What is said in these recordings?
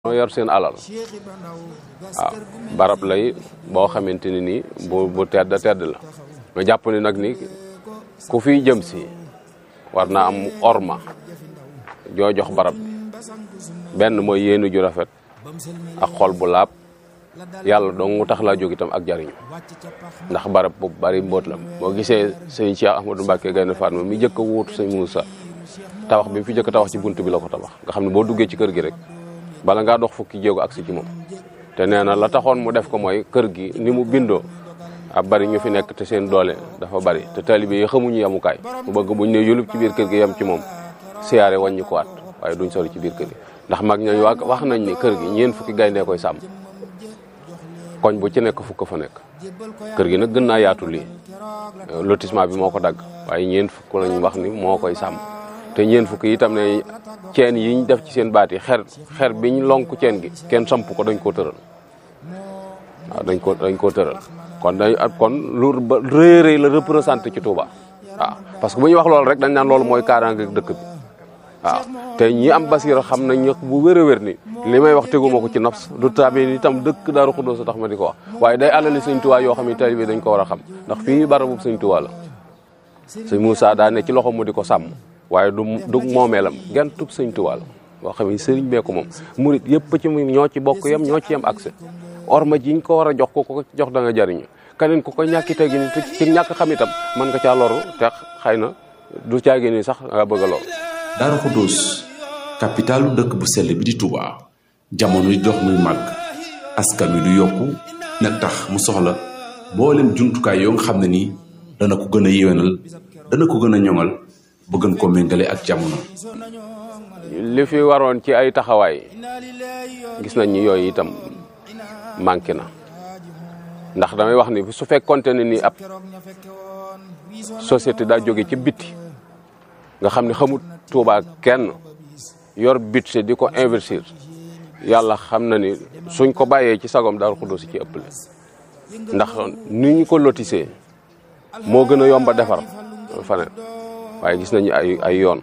ñoo yor seen alal waaw barab lay boo xamante ne nii bu bu tedd tedd la ma jàpp ni nag ni ku fiy jëm si war naa am orma joo jox barab bi benn mooy yéenu ju rafet ak xol bu laab yàlla dong mu tax laa jóg itam ak jariñu ndax barab bu bari mbóot la boo gisee sëñ Cheikh Ahmadou Mbacke Gaynde Fatma mi jëkk a wuutu sëñ Moussa tabax bi mu fi jëkk a tabax ci bunt bi la ko tabax nga xam ne boo duggee ci kër gi rek bala ngaa dox fukki jéego agsi ci moom te nee na la taxoon mu def ko mooy kër gi ni mu bindoo ab bari ñu fi nekk te seen doole dafa bari te taalibe yi xamuñu yamukaay mu bëgg buñ ne yulub ci biir kër gi yem ci moom siyaare wàññi ko waat waaye duñ sori ci biir kër gi ndax mag ñooñu wax nañ ni kër gi ñeen fukki gayndee koy sàmm koñ bu ci nekk fukk fa nekk kër gi nag gën naa yaatu lii lotissement bi moo ko dagg waaye ñeen fukk lañ wax ni moo koy sàmm te ñeen fukk itam ne ceen yi ñu def ci seen baat yi xer xer bi ñu lonk ceen gi kenn samp ko dañ koo tëral waaw dañ ko dañ koo tëral kon dañ kon lu rëy rëy la représenté ci Touba waaw parce que bu ñuy wax loolu rek dañ naan loolu mooy kaaraange dëkk bi waaw te ñi am basira xam nañ ñëpp bu wér a wér ni li may wax teguma ko ci nafs du tabi itam dëkk Daaru Xudoos sa tax ma di ko wax waaye day alali sëñ Tuubaa yoo xam ne taalibe dañ ko war a xam ndax fii barabu sëñ Tuubaa la sëñ Moussa daa ne ci loxo mu di ko sàmm waaye du du moomeelam genn tub sëñ Tuubaa la boo xam ne sëriñ bee ko moom murit yëpp ci ñoo ci bokk yem ñoo ci yem accès orma jiñ ko war a jox ko ko jox da nga jariñu keneen ku ko ñàkki tegi ni ci ñàkk xam itam mën nga caa loru te xëy na du caagi ni sax nga bëgg a loru Daaru Xudoos capitalu dëkk bu sell bi di Touba jamono di dox muy màgg askan wi du yokku nag tax mu soxla mboolem jumtukaay yoo nga xam ne nii dana ko gën a yéwénal dana ko gën a ñoŋal ba gën koo méngale ak jamono. li fi waroon ci ay taxawaay gis nañ ni yooyu itam manqué na ndax damay wax ni su fekkonte ne ni ab société daa jóge ci bitti nga xam ne xamut Touba kenn yor budget di ko investir yàlla xam na ni suñ ko bàyyee ci sagom Daaru Xudoos ci ëppale ndax ni ñu ko lotissé moo gën a yomba defar faneen waaye gis nañu ay ay yoon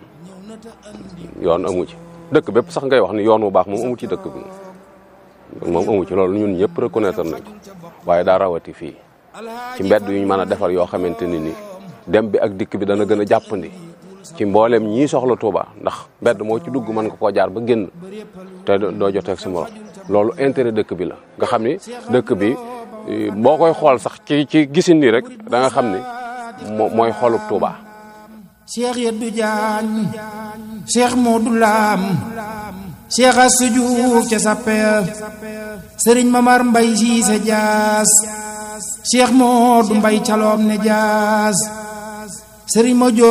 yoon amu ci dëkk bépp sax ngay wax ni yoon bu baax moom amu ci dëkk bi moom amu ci loolu ñun ñëpp reconnaître nañ ko waaye daa rawati fii ci mbedd yu ñu mën a defar yoo xamante ni ni dem bi ak dikk bi dana gën a jàppandi ci mboolem ñii soxla Touba ndax mbedd moo ci dugg mën nga koo jaar ba génn te doo jotee ak sa morom loolu intérêt dëkk bi la nga xam ni dëkk bi boo koy xool sax ci ci gisin nii rek da nga xam ni mooy xolub Touba. Cheikh Yeddu Jaañ Cheikh Modou Lam Cheikh Assou Diouf ca Sappel Serigne Mamar Mbay Siise Jaas Cheikh Modou Mbay Caloom ne Jaas Serigne Mojo